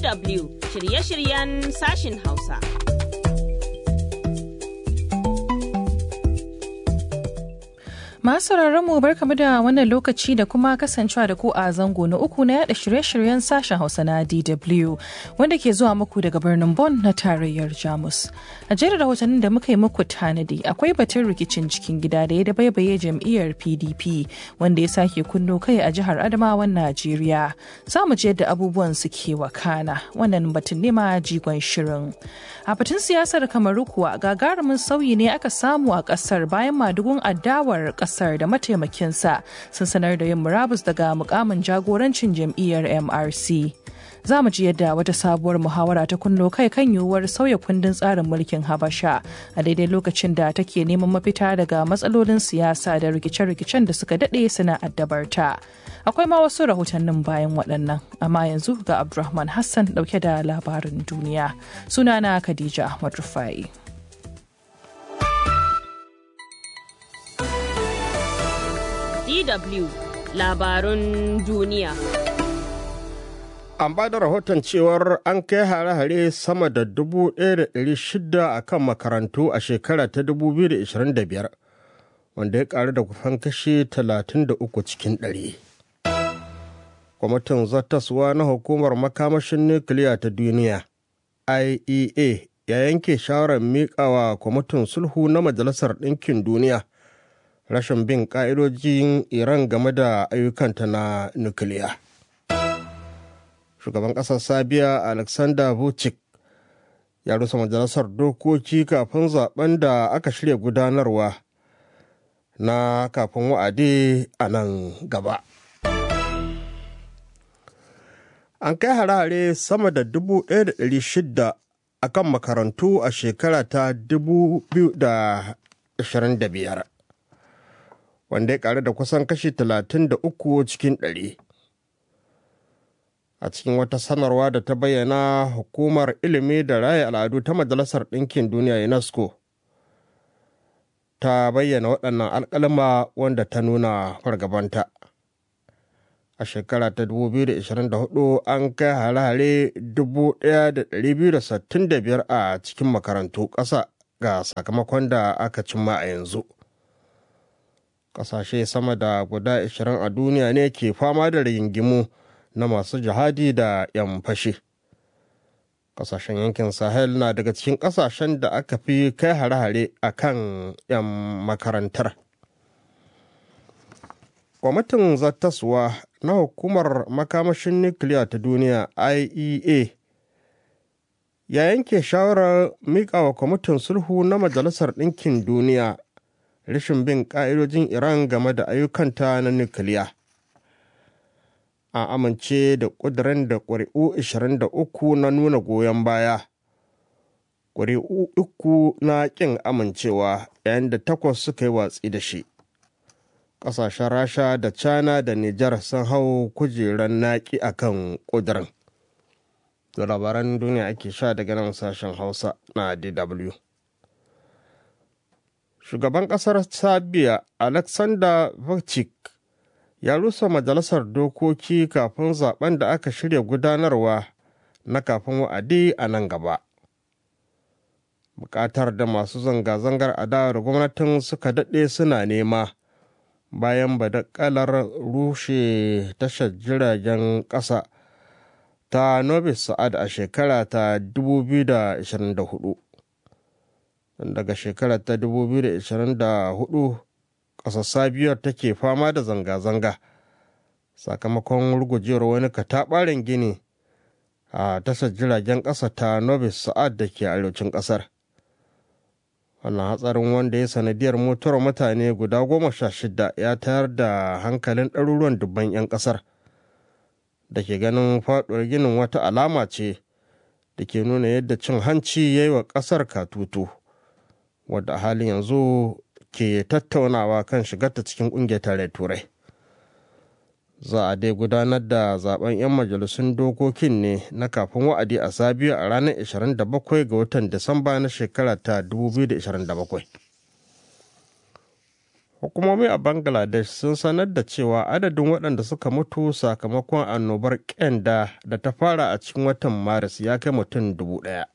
DW shirye-shiryen sashin Hausa. Masu mu barkamu da wannan lokaci da kuma kasancewa da ku a zango na uku na yada shirye-shiryen sashen Hausa na DW wanda ke zuwa muku daga birnin Bonn na tarayyar Jamus. A jerin rahotannin da muka yi muku tanadi akwai batun rikicin cikin gida da ya dabaibaye jam'iyyar PDP wanda ya sake kunno kai a jihar Adamawan Najeriya. Za mu je yadda abubuwan suke wakana wannan batun ne ma jigon shirin. A batun siyasar Kamaru kuwa gagarumin sauyi ne aka samu a kasar bayan madugun adawar kasar kasar da mataimakinsa sun sanar da yin murabus daga mukamin jagorancin jam'iyyar mrc za mu ji yadda wata sabuwar muhawara ta kunno kai kan yiwuwar sauya kundin tsarin mulkin habasha a daidai lokacin da take neman mafita daga matsalolin siyasa da rikice-rikicen da suka daɗe suna addabarta akwai ma wasu rahotannin bayan waɗannan amma yanzu ga abdulrahman hassan ɗauke da labarin duniya sunana khadija ahmad rufai DW labarun duniya. An ba da rahoton cewar an kai hare-hare sama da 1,600 a kan makarantu a shekara ta 2025 wanda ya karu da kufan kashe 33 cikin ɗari. Kwamitin zattaswa na hukumar makamashin nukiliya ta duniya IEA ya yanke shawarar miƙawa kwamitin sulhu na Majalisar Ɗinkin Duniya. rashin bin ƙa'idojin Iran game da ayyukanta na nukiliya. Shugaban ƙasar Sabiya Alexander Vucic ya rusa majalisar dokoki kafin zaben da aka shirya gudanarwa na kafin wa'adi a nan gaba. An kai hare-hare sama da 1,600 a kan makarantu a shekara ta 2025. wanda ya karu da kusan kashi 33 cikin ɗari. a cikin wata sanarwa da ta bayyana hukumar ilimi da raya al'adu ta majalisar ɗinkin duniya unesco ta bayyana waɗannan alƙalma wanda ta nuna fargabanta a shekara ta 2024 an kai hare-hare 1,265 a cikin makarantu ƙasa ga sakamakon da aka cimma a yanzu kasashe sama da guda 20 a duniya ne ke fama da rigingimu na masu jihadi da 'yan fashe. Kasashen yankin Sahel na daga cikin kasashen da aka fi kai hare-hare a kan 'yan makarantar. Kwamitin zattaswa na hukumar makamashin nukiliya ta duniya IEA ya yanke shawarar miƙawa kwamitin sulhu na Majalisar Ɗinkin Duniya rashin bin ƙa'idojin Iran game da ayyukanta na nukiliya. A amince da ƙudurin da ƙuri'u 23 na nuna goyon baya, ƙuri'u uku na ƙin amincewa yayin da takwas suka yi watsi da shi. Ƙasashen Rasha da China da Nijar sun hau kujerar naƙi a kan ƙudurin. Da labaran duniya ake sha daga nan sashen Hausa na DW. shugaban ƙasar sabiya alexander vucic ya rusa majalisar dokoki kafin zaben da aka shirya gudanarwa na kafin wa'adi a nan gaba bukatar da masu zanga-zangar adawar gwamnatin suka daɗe suna nema bayan badakalar rushe tashar jiragen ƙasa ta nobis sa'ad a shekara ta 2024 daga shekarar ta 2024 ƙasar sabiyar take fama da zanga-zanga sakamakon rugujewar wani kataɓaren gini a tashar jiragen ƙasa ta nobis sa'ad da ke arewacin ƙasar wannan hatsarin wanda ya sanadiyar mutuwar mutane guda goma sha shida ya tayar da hankalin ɗaruruwan dubban 'yan ƙasar da ke ganin faɗuwar ginin wata alama ce da ke nuna yadda cin hanci ya yi wa ƙasar katutu wadda a halin yanzu ke tattaunawa kan shigarta cikin ƙungiyar tare turai za a dai gudanar da zaben 'yan majalisun dokokin ne na kafin wa'adi a sabiya a ranar 27 ga watan disamba na shekara ta 2027 hukumomi a bangladesh sun sanar da cewa adadin waɗanda suka mutu sakamakon annobar ƙyanda da ta fara a cikin watan maris ya kai mutum dubu ɗaya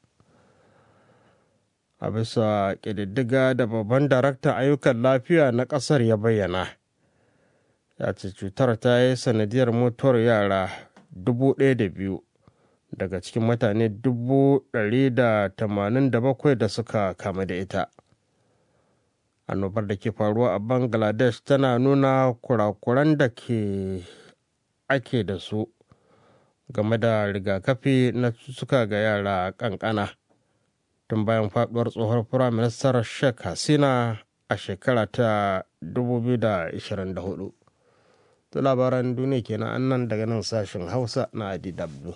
a bisa ƙididdiga da babban daraktan ayyukan lafiya na ƙasar ya bayyana ya ce cutar ta yi sanadiyar mutuwar yara dubu ɗaya da biyu daga cikin mutane dubu ɗari da tamanin da bakwai da suka kama da ita annobar da ke faruwa a bangladesh tana nuna kurakuran da ke ake da su game da rigakafi na suka ga yara kankana tun bayan faduwar tsohon firaministar sheikh hasina a shekara ta 2024 to labaran duniya kenan annan daga nan sashen hausa na adw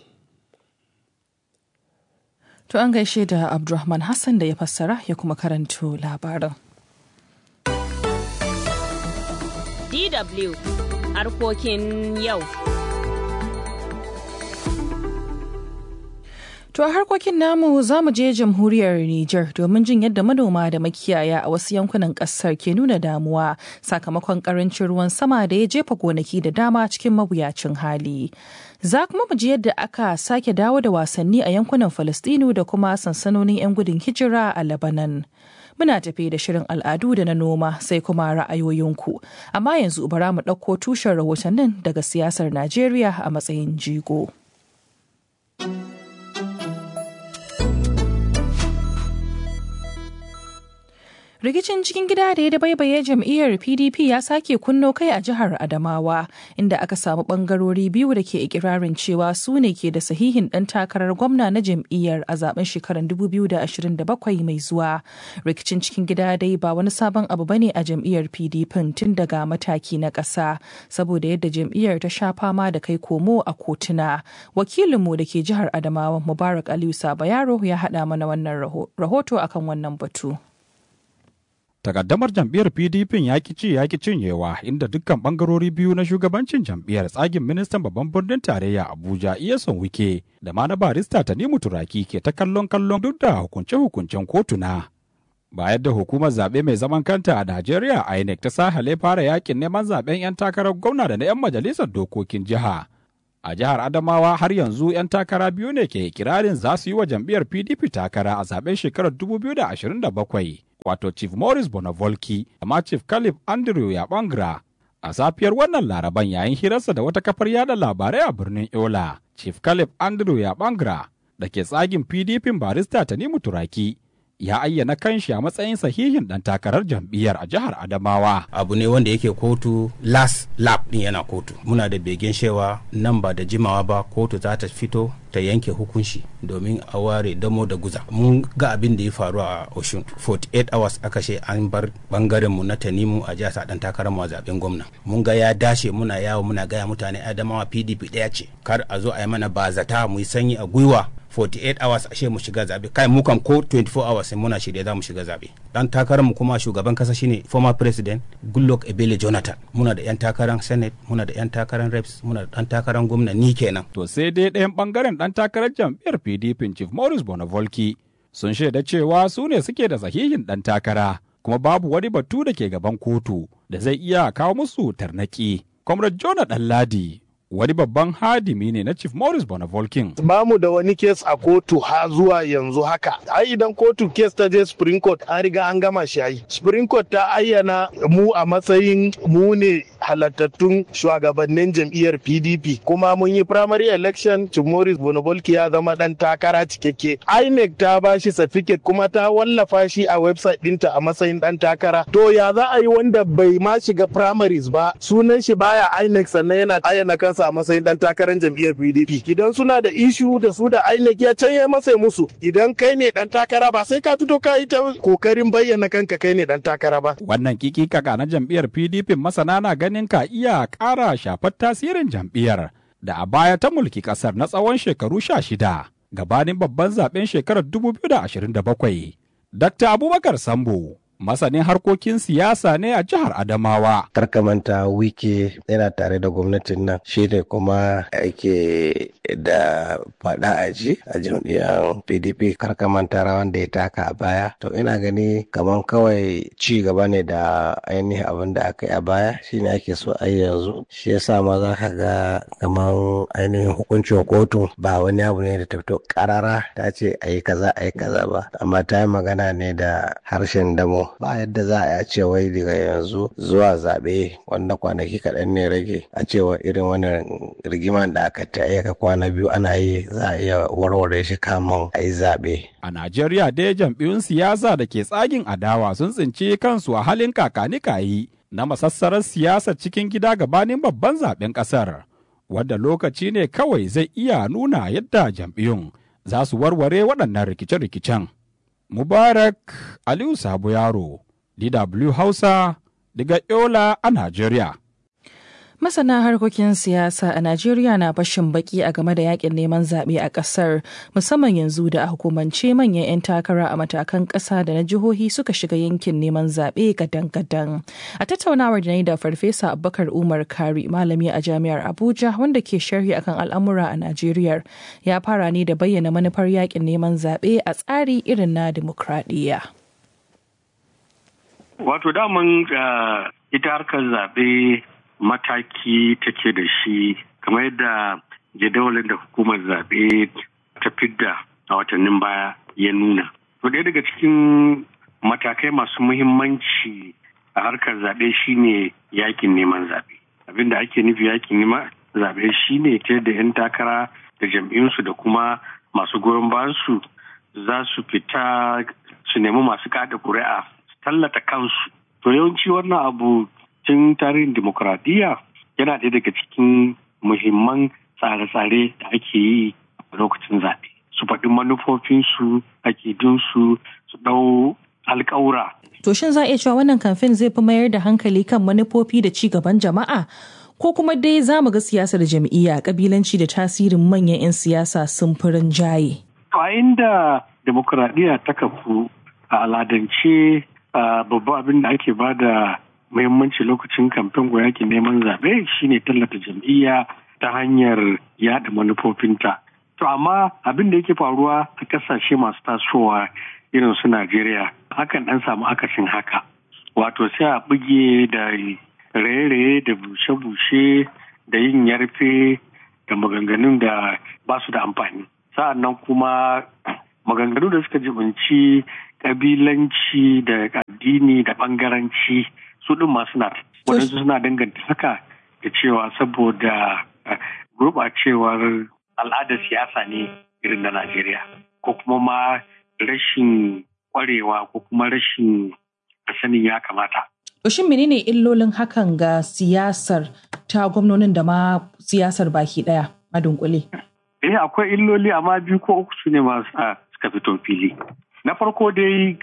To an gaishe da Abdulrahman Hassan da ya fassara ya kuma karanto labarin. DW harkokin yau. To a harkokin namu za mu je jamhuriyar Nijar domin jin yadda manoma da makiyaya a wasu yankunan kasar ke nuna damuwa sakamakon karancin ruwan sama da ya jefa gonaki da dama cikin mawuyacin hali. Za kuma mu ji yadda aka sake dawo da wasanni a yankunan Falastinu da kuma sansanonin 'yan gudun hijira a Lebanon. Muna tafe da shirin al'adu da na noma sai kuma ra'ayoyinku. Amma yanzu bara mu ɗauko tushen rahotannin daga siyasar Najeriya a matsayin jigo. rikicin cikin gida da ya dabaibaye jam'iyyar pdp ya sake kunno kai a jihar adamawa inda aka samu bangarori biyu da ke ikirarin cewa su ne ke da sahihin dan takarar gwamna na jam'iyyar a zaben shekarar 2027 mai zuwa rikicin cikin gida dai ba wani sabon abu bane a jam'iyyar pdp tun daga mataki na ƙasa saboda yadda jam'iyyar ta sha fama da kai komo a kotuna wakilinmu da ke jihar adamawa mubarak aliyu sabayaro ya haɗa mana wannan rahoto akan wannan batu takaddamar jam'iyyar pdp ya ki ci ya ki cinyewa inda dukkan bangarori biyu na shugabancin jam'iyyar tsagin ministan babban birnin tarayya abuja iyason wike da ma na barista tanimu turaki ke ta kallon kallon duk da hukunce-hukuncen kotuna bayan da hukumar zaɓe mai zaman kanta a najeriya inec ta sahale fara yakin neman zaɓen 'yan takarar gwamna da na 'yan majalisar dokokin jiha a jihar adamawa har yanzu 'yan takara biyu ne ke kirarin za su yi wa jam'iyyar pdp takara a zaɓen shekarar 2027 wato Chief Morris Bonavolki da ma Chief Caleb Andrew Yabangra. A safiyar wannan laraban yayin hirarsa da wata kafar yada labarai a birnin Yola, Chief Caleb Andrew Yabangra da ke tsagin PDP barista Tanimu Turaki ya ayyana kanshi a matsayin sahihin dan takarar jam'iyyar a jihar Adamawa. Abu ne wanda yake kotu last lap din yana kotu. Muna da begen shewa nan ba da jimawa ba kotu za ta fito ta yanke hukunci domin a ware damo da guza. Mun ga abin da ya faru a Oshun 48 hours aka ce an bar bangaren mu na Tanimu a jihar dan takarar mu a zaben gwamna. Mun ga ya dashe muna yawo muna gaya mutane Adamawa PDP ɗaya ce. Kar a zo a yi mana bazata mu yi sanyi a gwiwa 48 hours ashe mu shiga zabe kai mu kan ko 24 hours sai muna shirye za mu shiga zabe dan takarar mu kuma shugaban kasa shine former president Goodluck Ebele Jonathan muna da yan takarar senate muna da yan takarar reps muna da dan takarar gwamna ni kenan to sai dai ɗayan bangaren dan takarar jam'iyyar PDP Chief Morris Bonavolki sun shaida cewa su ne suke da sahihin dan takara kuma babu wani batu da ke gaban kotu da zai iya kawo musu tarnaki Comrade Jonah Ɗanladi wani babban hadimi ne na Chief Morris Bonavolkin. Ba mu da wani kes a kotu ha zuwa yanzu haka. Ai idan kotu kes ta je Supreme Court an riga an gama shi ai. Supreme Court ta ayyana mu a matsayin mu ne halattattun shugabannin jam'iyyar PDP kuma mun yi primary election Chief Morris Bonavolki ya zama dan takara cikakke. INEC ta ba shi certificate kuma ta wallafa shi a website dinta a matsayin dan takara. To ya za a yi wanda bai ma shiga primaries ba sunan shi baya INEC sannan yana ayyana kansa a matsayin dan takarar jam'iyyar PDP. Idan suna da ishu da su da INEC ya canye masa musu. Idan kai ne dan takara ba sai ka fito ka yi ta kokarin bayyana kanka kai ne dan takara ba. Wannan kiki kaka na jam'iyyar PDP masana na ganin ka iya ƙara shafar tasirin jam'iyyar da a baya ta mulki ƙasar na tsawon shekaru sha shida gabanin babban zaben shekarar 2027. Dr. Abubakar Sambo masanin harkokin siyasa ne a jihar Adamawa. Karkamanta wike yana tare da gwamnatin nan shi ne kuma ake da faɗa a ji a jam'iyyar pdp karkamanta rawan da ya taka a baya to ina gani kamar kawai ci gaba ne da ainihin abin da aka yi a baya shine ake so a yanzu shi yasa ma za ka ga kamar ainihin hukuncin kotu ba wani abu ne da ta fito karara ta ce a yi kaza a yi kaza ba amma ta yi magana ne da harshen damo ba yadda za a ce wai daga yanzu zuwa zaɓe wanda kwanaki kaɗan ne rage a cewa irin wannan rigiman da aka ta aika kwana biyu ana yi za a iya warware shi kamun a yi zaɓe. A Najeriya dai jam'iyyun siyasa da ke tsagin adawa sun tsinci kansu a halin kakanikayi na masassarar siyasar cikin gida gabanin babban zaben ƙasar. Wadda lokaci ne kawai zai iya nuna yadda jam'iyyun za su warware waɗannan rikice-rikicen. Mubarak Aliyu Sabo Yaro, DW Hausa, daga Yola a Najeriya. Masana harkokin siyasa a Najeriya na bashin baki a game da yakin neman zaɓe a ƙasar musamman yanzu da a hukumance manyan 'yan takara a matakan ƙasa da na jihohi suka shiga yankin neman zaɓe gadan-gadan. A tattaunawar da na yi da Farfesa Abubakar Umar Kari malami a Jami'ar Abuja wanda ke sharhi akan al'amura a Najeriya ya fara ne da bayyana manufar yakin neman zaɓe a tsari irin na dimokuraɗiyya. Wato daman ita harkar zaɓe mataki take da shi kamar yadda jadawalin da hukumar zaɓe ta fidda a watannin baya ya nuna. To ɗaya daga cikin matakai masu muhimmanci a harkar zaɓe shine yakin neman zaɓe. Abin da ake nufi yakin neman zaɓe shine ta da 'yan takara da jam'iyyunsu da kuma masu goyon bayansu za su fita su nemi masu kada ƙuri'a su tallata kansu. To yawanci wannan abu tun tarihin demokuraɗiyya yana ɗaya daga cikin muhimman tsare-tsare da ake yi a lokacin zaɓe. Su faɗi manufofinsu, akidunsu, su ɗau alƙawura. To shin za a iya cewa wannan kamfen zai fi mayar da hankali kan manufofi da ci gaban jama'a? Ko kuma dai za mu ga siyasar jam'iyya kabilanci da tasirin manyan 'yan siyasa sun fi rinjaye. A inda demokuraɗiyya ta kafu a aladance babban abin da ake ba da muhimmanci lokacin kamfen ko yakin neman zaɓe shine tallata jam'iyya ta hanyar yada manufofinta. To amma abin da yake faruwa a ƙasashe masu tasowa irin su Najeriya hakan ɗan samu akasin haka. Wato sai a buge da raye-raye da bushe-bushe da yin yarfe da maganganun da ba su da amfani. Sa'an nan kuma maganganu da suka jibinci kabilanci da addini da bangaranci su ɗin ma suna waɗansu suna danganta haka da cewa saboda gurɓacewar al'adar siyasa ne irin na Najeriya ko kuma ma rashin ƙwarewa ko kuma rashin sanin ya kamata. Shin menene illolin hakan ga siyasar ta gwamnonin da ma siyasar baki ɗaya a dunkule? Eh akwai illoli amma biyu ko uku su ne masu suka fito fili. Na farko dai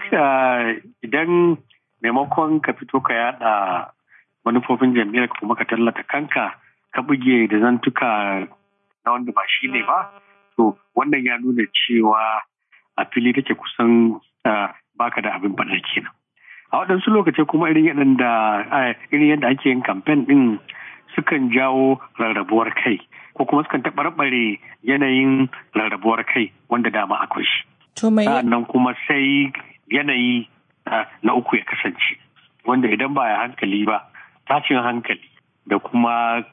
idan maimakon ka fito ka yada manufofin jam'iyyar ka kuma ka tallata kanka ka buge da zantuka na wanda ba shi ne ba to wannan ya nuna cewa a fili take kusan baka da abin faɗa kenan a waɗansu lokacin kuma irin yadda irin yadda ake yin kamfen ɗin sukan jawo rarrabuwar kai ko kuma sukan taɓarɓare yanayin rarrabuwar kai wanda dama akwai shi sa'annan kuma sai yanayi na uku ya kasance wanda idan ba ya hankali ba tashin hankali da kuma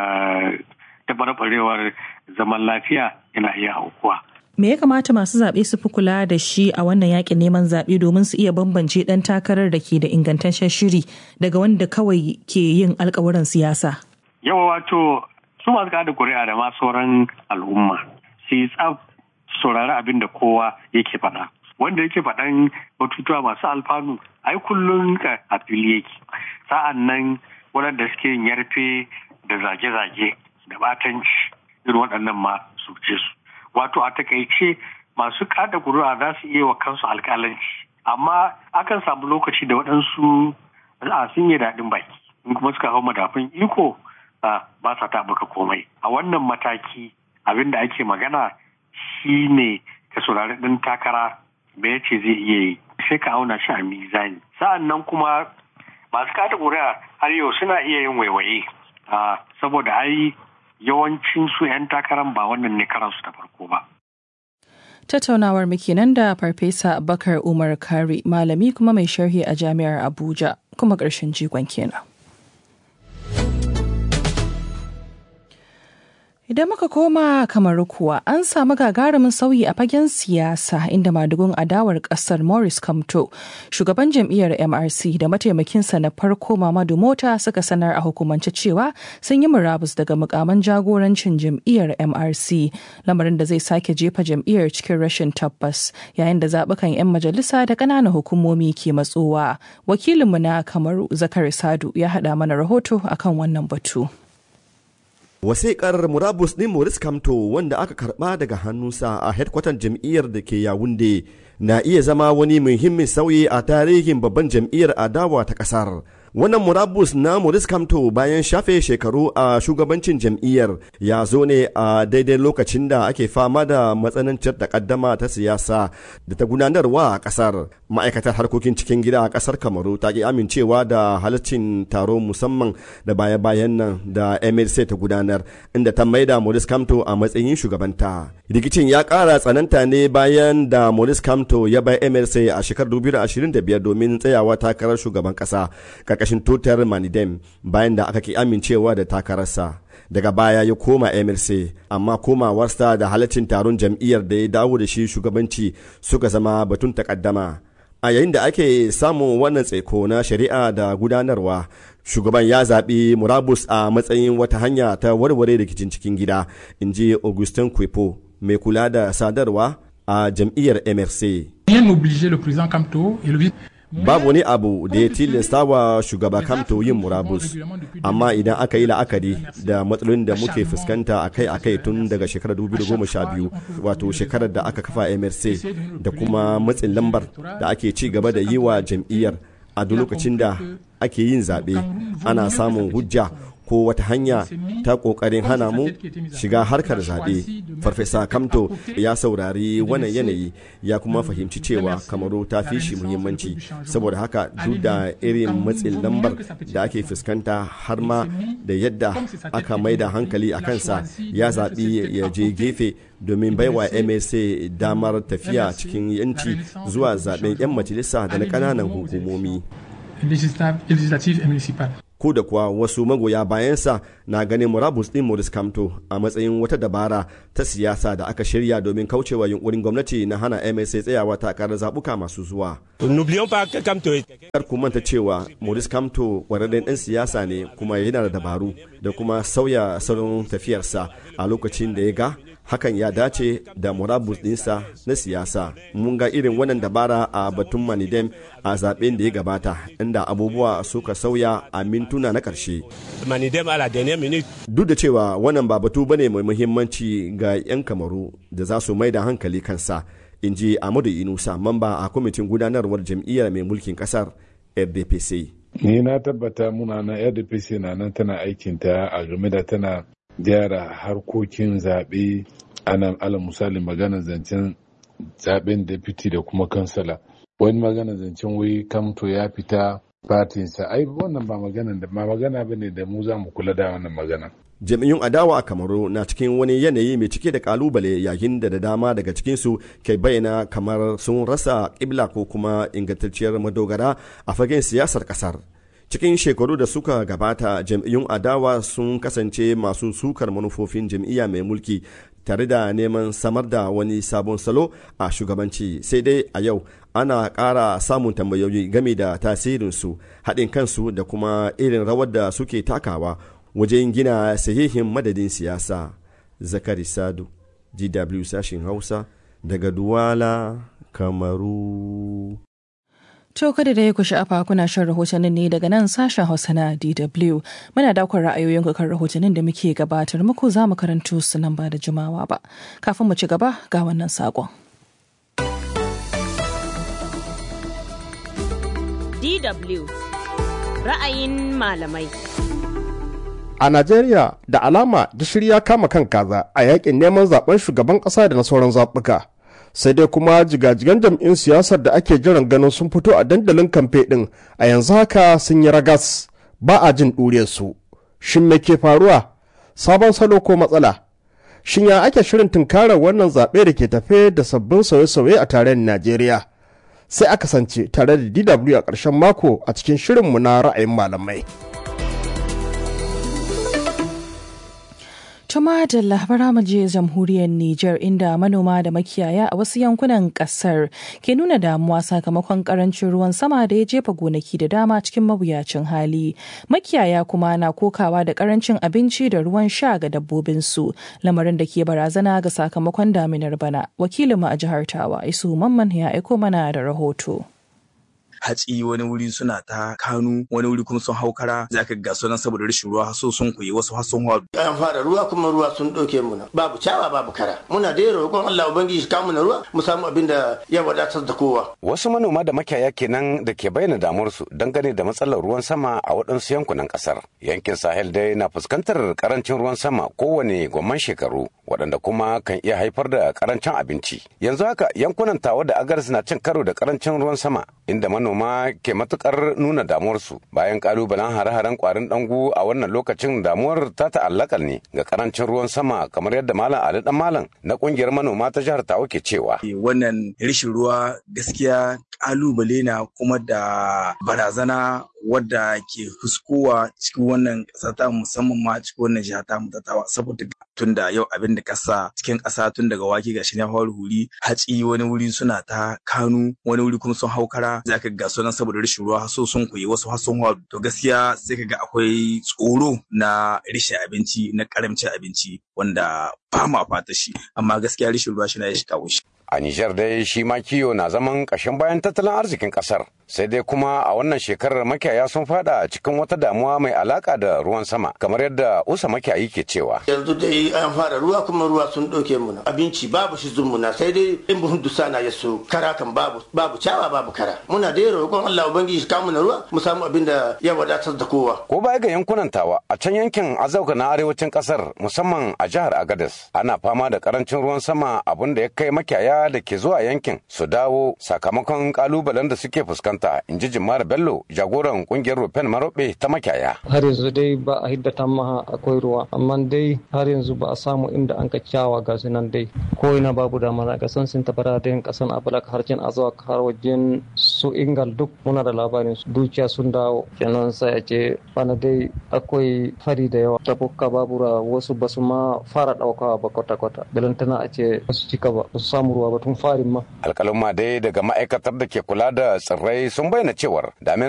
taɓarɓarewar zaman lafiya yana iya aukuwa. Me ya kamata masu zaɓe su fi kula da shi a wannan yakin neman zaɓe domin su iya bambance ɗan takarar da ke da ingantaccen shiri daga wanda kawai ke yin alkawuran siyasa? Yawa wato su masu kada kuri'a da ma sauran al'umma su yi tsaf saurari abin da kowa yake faɗa. Wanda yake faɗan batutuwa masu alfanu ai kullum a fili yake. Sa'an nan waɗanda suke yin yarfe da zage-zage da batanci irin waɗannan ma su ce su. Wato a takaice masu kada kuri'a za su iya wa kansu alƙalanci. Amma akan samu lokaci da waɗansu a sun yi daɗin baki. In kuma suka hau madafin iko ba sa taɓuka komai. A wannan mataki abin da ake magana shi ne ka saurari ɗin takara me ya ce zai iya yi sai ka auna shi a mizani. Sa'an nan kuma masu kada kuri'a har yau suna iya yin waiwaye. saboda ai yawancin su 'yan takarar ba wannan ne karansu da farko ba. Tattaunawar muke nan da Farfesa Bakar Umar Kari malami kuma mai sharhi a Jami'ar Abuja kuma ƙarshen jigon kenan. Idan muka koma kamar kuwa an samu gagarumin sauyi a fagen siyasa inda madugun adawar kasar Morris Kamto, shugaban jam'iyyar MRC da mataimakinsa na farko Mamadu Mota suka sanar a hukumance cewa sun yi murabus daga mukaman jagorancin jam'iyyar MRC, lamarin da zai sake jefa jam'iyyar cikin rashin tabbas yayin da zaɓukan 'yan majalisa da ƙananan hukumomi ke matsowa. Wakilinmu na Kamaru Zakari Sadu ya haɗa mana rahoto akan wannan batu. Wasiƙar murabus ɗin Maurice Kamto wanda aka karɓa daga hannunsa a hedkwatan jam'iyyar da ke Yawunde na iya zama wani muhimmin sauyi a tarihin babban jam'iyyar adawa ta ƙasar. Wannan murabus na Maurice Kamto bayan shafe shekaru a shugabancin jam'iyyar ya zo ne a daidai lokacin da ake fama da matsanancin takaddama ta siyasa da ta gudanarwa a ƙasar. Ma'aikatar harkokin cikin gida a ƙasar Kamaru ta ki amincewa da halaccin taro musamman da baya-bayan nan da MLC ta gudanar inda ta maida Maurice Kamto a matsayin shugabanta. Rikicin ya ƙara tsananta ne bayan da Maurice Kamto ya bai MLC a shekarar 2025 domin tsayawa takarar shugaban ƙasa. karkashin tutar manidem bayan da aka ki amincewa da takararsa daga baya ya koma mlc amma komawarsa da halaccin taron jam'iyyar da ya dawo da shi shugabanci suka zama batun takaddama a yayin da ake samun wannan tsaiko na shari'a da gudanarwa shugaban ya zaɓi murabus a matsayin wata hanya ta warware rikicin cikin gida in ji augustin kwepo mai kula da sadarwa a jam'iyyar mrc babu wani abu da ya tilasta wa shugaba kamto yin murabus amma idan aka yi la'akari da matsalolin da muke fuskanta akai-akai tun daga shekarar 2012 wato shekarar da aka kafa mrc da kuma matsin lambar da ake ci gaba da yi wa jam'iyyar a duk lokacin da ake yin zaɓe ana samun hujja ko wata hanya ta ƙoƙarin hana mu shiga harkar zaɓe farfesa kamto ya saurari wannan yanayi ya kuma fahimci cewa kamaru ta fi shi muhimmanci saboda haka duk da irin matsin lambar da ake fuskanta har ma da yadda aka maida hankali a kansa ya zaɓi ya je gefe domin baiwa msa damar tafiya cikin yanci zuwa zaɓen 'yan majalisa da na ƙananan hukumomi ko da kuwa wasu magoya bayansa na ganin murabus din Maurice Kamto a matsayin wata dabara ta siyasa da aka shirya domin kaucewa yunkurin gwamnati na hana MSA tsayawa takarar zabuka masu zuwa. Kar ku manta cewa Maurice Kamto kwararren ɗan siyasa ne kuma yana da dabaru da kuma sauya salon tafiyarsa a lokacin da ya ga hakan ya dace da murabus dinsa na siyasa mun ga irin wannan dabara a batun manidem a zaben da ya gabata inda abubuwa suka sauya a mintuna na karshe duk da cewa wannan ba batu bane mai muhimmanci ga 'yan kamaru da za su mai da hankali kansa in ji amadu inusa mamba a kwamitin gudanarwar jam'iyyar mai mulkin kasar rdpc ni na tabbata muna na rdpc na nan tana aikinta a game da tana gyara harkokin zaɓe ana ala misali magana zancen zaɓen deputy da kuma kansala wani magana zancen wai kamto ya fita fatinsa ai wannan ba magana da ma magana bane da mu za mu kula da wannan magana jami'un adawa a kamaru na cikin wani yanayi mai cike da kalubale yayin da da dama daga cikinsu ke bayyana kamar sun rasa kibla ko kuma ingantacciyar madogara a fagen siyasar kasar cikin shekaru da suka gabata jam'iyyun adawa sun kasance masu sukar manufofin jam'iyya mai mulki tare da neman samar da wani sabon salo a shugabanci sai dai a yau ana ƙara samun tambayoyi game da tasirinsu haɗin kansu da kuma irin rawar da suke takawa wajen gina sahihin madadin siyasa zakari sadu gw sashin hausa daga duwala kamaru To kada da ya ku sha'afa kuna shan rahotannin ne daga nan sashen Hausa na DW. Muna daukar ra'ayoyin kan rahotannin da muke gabatar muku za mu karanto su nan ba da jimawa ba. Kafin mu ci gaba ga wannan saƙon. DW ra'ayin malamai. A Najeriya da alama gishiri ya kama kan kaza a yakin neman zaben shugaban ƙasa da na sauran zaɓuka. sai dai kuma jigajigan jam'in siyasar da ake jiran ganin sun fito a dandalin kamfe ɗin a yanzu haka sun yi ragas ba a jin su shin me ke faruwa sabon salo ko matsala shin ya ake shirin tunkarar wannan zaɓe da ke tafe da sabbin sauye-sauye a tarayyar najeriya sai aka kasance tare da dw a ƙarshen mako a cikin shirinmu na ra'ayin malamai Tuma da labara mu je jamhuriyar Nijar inda manoma da makiyaya a wasu yankunan kasar ke nuna damuwa sakamakon karancin ruwan sama da ya jefa gonaki da dama cikin mawuyacin hali. Makiyaya kuma na kokawa da karancin abinci da ruwan sha ga dabbobinsu, lamarin da ke barazana ga sakamakon daminar bana. Wakilinmu a jihar Tawa, Isu Mamman ya aiko mana da rahoto. hatsi wani wuri suna ta kanu wani wuri kuma sun hau kara za ka ga sunan saboda rashin ruwa haso sun kuyi wasu har sun hwadu. an fara ruwa kuma ruwa sun ɗauke mu babu cawa babu kara muna da roƙon Allah ubangiji ka mu ruwa mu samu abin da ya wadatar da kowa. wasu manoma da makiyaya kenan da ke bayyana damuwarsu dangane da matsalar ruwan sama a waɗansu yankunan ƙasar yankin sahel dai na fuskantar karancin ruwan sama kowane gwamman shekaru waɗanda kuma kan iya haifar da karancin abinci yanzu haka yankunan tawa da agaris na cin karo da karancin ruwan sama inda manoma ke matukar nuna damuwarsu bayan kalubalen hare-haren kwarin dangu a wannan lokacin damuwar ta ta'allaka ne ga karancin ruwan sama kamar yadda malam ali dan malam na kungiyar manoma ta jihar tawa ke cewa wannan rashin ruwa gaskiya kalubale na kuma da barazana wadda ke fuskowa cikin wannan ƙasa ta musamman ma cikin wannan jiha ta mutatawa saboda tun da yau abin da ƙasa cikin ƙasa tun daga wake gashi na fara huri hatsi wani wuri suna ta kanu wani wuri kuma sun hau kara za ka ga sunan saboda rashin ruwa so sun koyi wasu har sun haru to gaskiya sai ka ga akwai tsoro na rashin abinci na karamcin abinci wanda ba ma fata shi amma gaskiya rashin ruwa shi na ya shi kawo shi a Nijar dai shi ma kiyo na zaman ƙashin bayan tattalin arzikin ƙasar sai dai kuma a wannan shekarar makiyaya sun fada cikin wata damuwa mai alaka da ruwan sama kamar yadda usa makiyayi ke cewa yanzu dai an fara ruwa kuma ruwa sun ɗauke mu abinci babu shi muna sai dai in buhun dusa na yaso kara kan babu babu cawa babu kara muna dai roƙon Allah ubangiji ka mu ruwa mu samu abin da ya wadatar da kowa ko baya ga yankunan tawa a can yankin azauka na arewacin ƙasar musamman a jihar Agadez ana fama da karancin ruwan sama abin da ya kai makiyaya da ke zuwa yankin su dawo sakamakon kalubalen da suke fuskanta in ji jimara bello jagoran kungiyar rufen marobe ta makiyaya har yanzu dai ba a hiddata maha akwai ruwa amma dai har yanzu ba a samu inda an ka kyawa ga nan dai ko ina babu damana ga san sun tabara da kasan abalak har jin azuwa har wajen su ingal duk muna da labarin su dukiya sun dawo kenan sai a ce bana dai akwai fari da yawa tabukka babura wasu basu ma fara daukawa ba kwata-kwata balantana a ce su cika ba su samu ruwa ba tun farin ma. Alkalin dai daga ma'aikatar da ke kula da tsirrai sun bayyana cewar damina